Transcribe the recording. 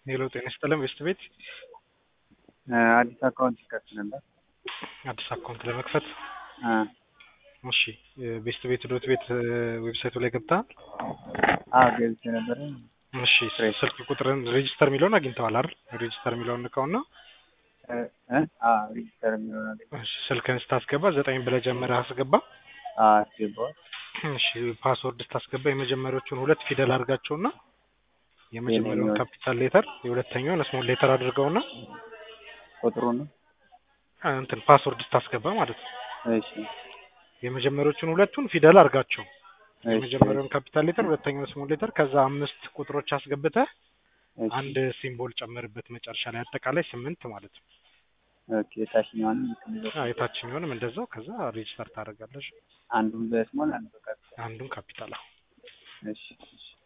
ሄሎ ጤና ይስጥልን ቤስት ቤት አዲስ አካውንት ይከፍት ነበር። አዲስ አካውንት ለመክፈት አ እሺ ቤስት ቤት ዶት ቤት ዌብሳይቱ ላይ ገብተሃል? አዎ ገብቼ ነበር። እሺ ስልክ ቁጥርን ሬጂስተር የሚለውን አግኝተዋል አይደል? ሬጂስተር የሚለውን ንካውና እ እ አ ሬጂስተር የሚሆን አለ። እሺ ስልክህን ስታስገባ ዘጠኝ ብለህ ጀምረህ አስገባ። አ አስገባዋል። እሺ ፓስወርድ ስታስገባ የመጀመሪያዎቹን ሁለት ፊደል አድርጋቸውና የመጀመሪያውን የትኛውን? ካፒታል ሌተር የሁለተኛውን ስሞል ሌተር አድርገውና ቁጥሩ ነው። አ፣ እንትን ፓስወርድ ስታስገባ ማለት ነው። እሺ የመጀመሪያዎቹን ሁለቱን ፊደል አድርጋቸው። እሺ የመጀመሪያውን ካፒታል ሌተር ሁለተኛውን ስሞል ሌተር ከዛ አምስት ቁጥሮች አስገብተህ እሺ አንድ ሲምቦል ጨምርበት መጨረሻ ላይ አጠቃላይ ስምንት ማለት ነው። ኦኬ የታችኛውን ልትይዘው አዎ የታችኛውንም እንደዛው ከዛ ሬጂስተር ታደርጋለሽ። አንዱን በስሞል አንዱ በካፒታል አንዱን ካፒታል አዎ። እሺ እሺ